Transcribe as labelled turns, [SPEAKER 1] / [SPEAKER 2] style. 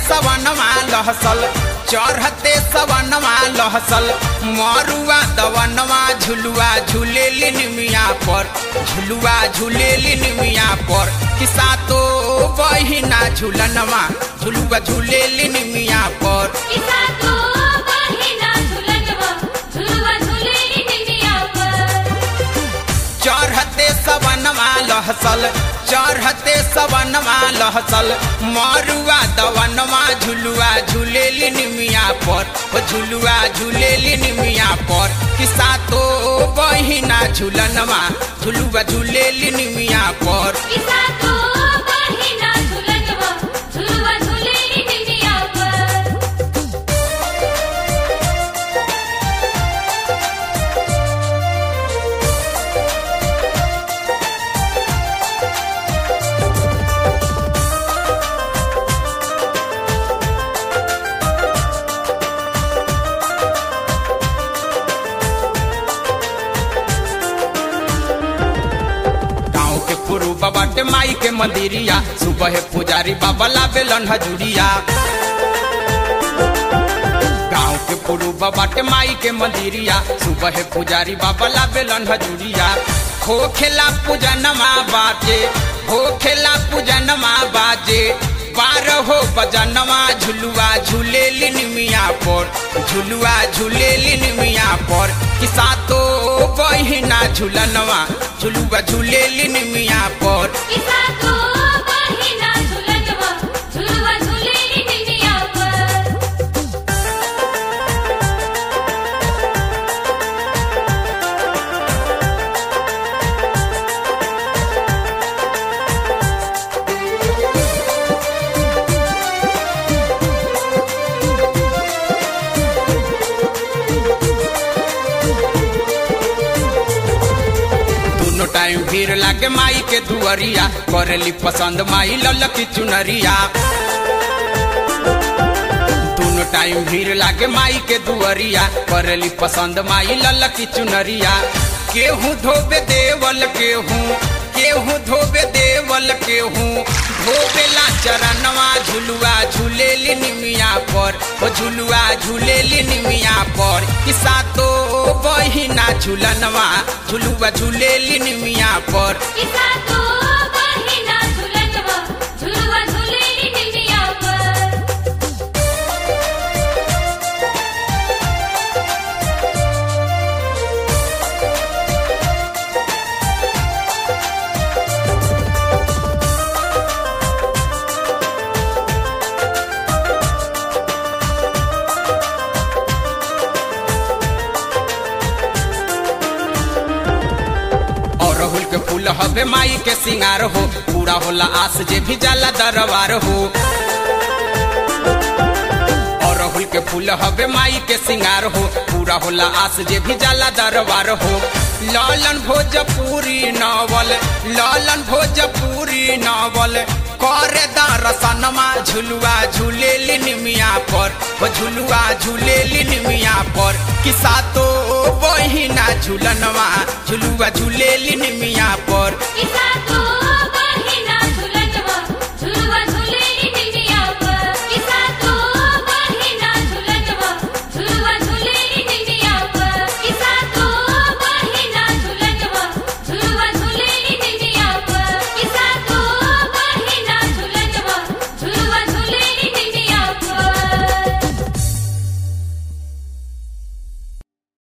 [SPEAKER 1] सवनवा लहसल चढ़ते सवनवा लहसल मरुआ दवनवा झुलुआ झूलेली निमिया पर झुलुआ झूलेली निमिया पर किसा तो बहिना झुलनवा झुलुआ झूलेली निमिया पर
[SPEAKER 2] किसा तो बहिना झुलनवा झुलवा झुलेली निमिया पर
[SPEAKER 1] चढ़ते सवनवा लहसल चढ़ते सवनवा लहसल मरुआ दवनवा झुलुआ झूलेली निमिया पर ओ झुलुआ झूलेली निमिया पर किसा तो बहिना झुलनवा झुलुआ झूलेली निमिया पर
[SPEAKER 2] किसा तो बहिना झुलनवा झुलवा झुलेली निमिया पर
[SPEAKER 1] गाँव के पुरु बाटे माई के मंदिरिया सुबह पुजारी बाबा लावेलन हजूरिया गाँव के पुरु बाटे माई के मंदिरिया सुबह पुजारी बाबा लावेलन हजूरिया हो खेला पूजनमा बाजे हो खेला पूजनमा बाजे बारह हो बजनवा झुलुआ झूलेली निमिया पर झुलुआ झूलेली निमिया पर किसा तो बहिना झुलनवा झुलुआ झूलेली निमिया पर
[SPEAKER 2] किसा तो बहिना झुलनवा झुलवा झुलेली निमिया पर
[SPEAKER 1] दोनों टाइम भीड़ लागे माई के दुअरिया करेली पसंद माई ललकी चुनरिया दोनों टाइम भीड़ लागे माई के दुअरिया करेली पसंद माई ललकी चुनरिया केहू धोबे देवल केहू केहू धोबे देवल केहू धोबेला चरणवा झुलुआ झूलेली निमिया पर ओ झुलुआ झूलेली निमिया पर किसा तो बहिना झुलनवा झुलुआ झूलेली निमिया पर
[SPEAKER 2] किसा तो बहिना झुलनवा झुलवा झुलेली निमिया पर
[SPEAKER 1] और राहुल के फूल हवे माई के सिंगार हो पूरा होला आस जे भी जाला दरबार हो और राहुल के फूल हवे माई के सिंगार हो पूरा होला आस जे भी जाला दरबार हो लालन भोजपुरी नावल लालन भोजपुरी नावल करे दरसनमा झुलुआ झूलेली निमिया पर ओ झुलुआ झूलेली निमिया पर किसा तो बहिना झुलनवा झुलुआ झूलेली निमिया पर
[SPEAKER 2] किसा